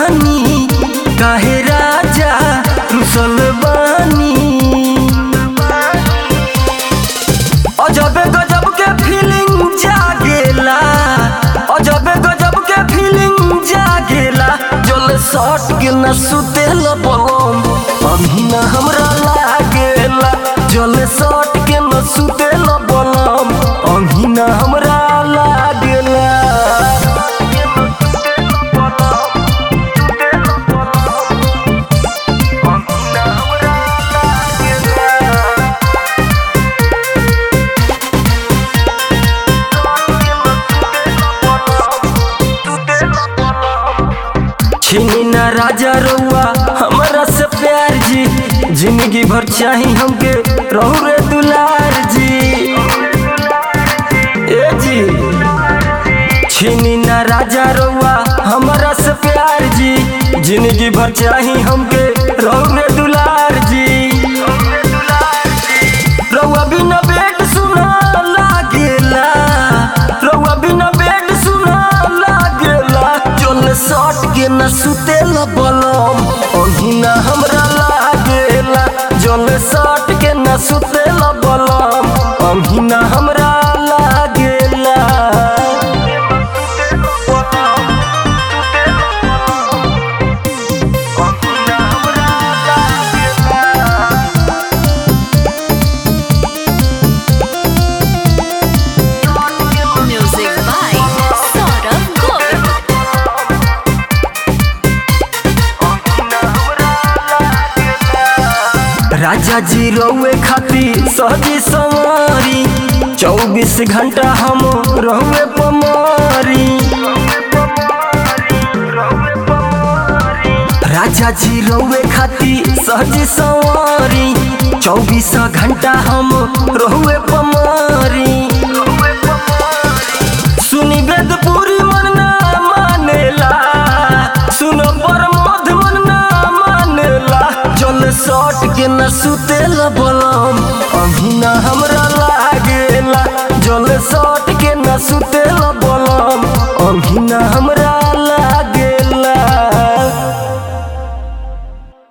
बानी काहे राजा रुसल बानी अजब गजब के फीलिंग जागेला अजब गजब के फीलिंग जागेला जल सट के न सुतेल बलम अभी न हमरा लागेला जल सट के न सुतेल बलम अभी न हमरा लागेला छीनी ना राजा रउआ हमरा से प्यार जी जिंदगी भर चाही हमके रहू रे दुलार जी ए जी छीनी ना राजा रउआ हमरा से प्यार जी जिंदगी भर चाही हमके रहू रे दुलार जी रउआ बिना बेड सुना लागेला रउआ बिना बेड सुना लागेला चल सट के न सुतेला बलम अही ना हमरा लागेला जल सट के न सुतेला बलम अही ना हमरा लागेला Music by Saurabh Govind. राजा जी रउए खातिर सहजी सवारी चौबीस घंटा हम रहुए पमारी राजा जी रउए खातिर सहजी सवारी चौबीस घंटा हम रहुए पमारी सुनी वेद पूरी मन ना मानेला सुन पर मध मन ना मानेला जल सट के न सुतेला बलम अभी ना हमरा ला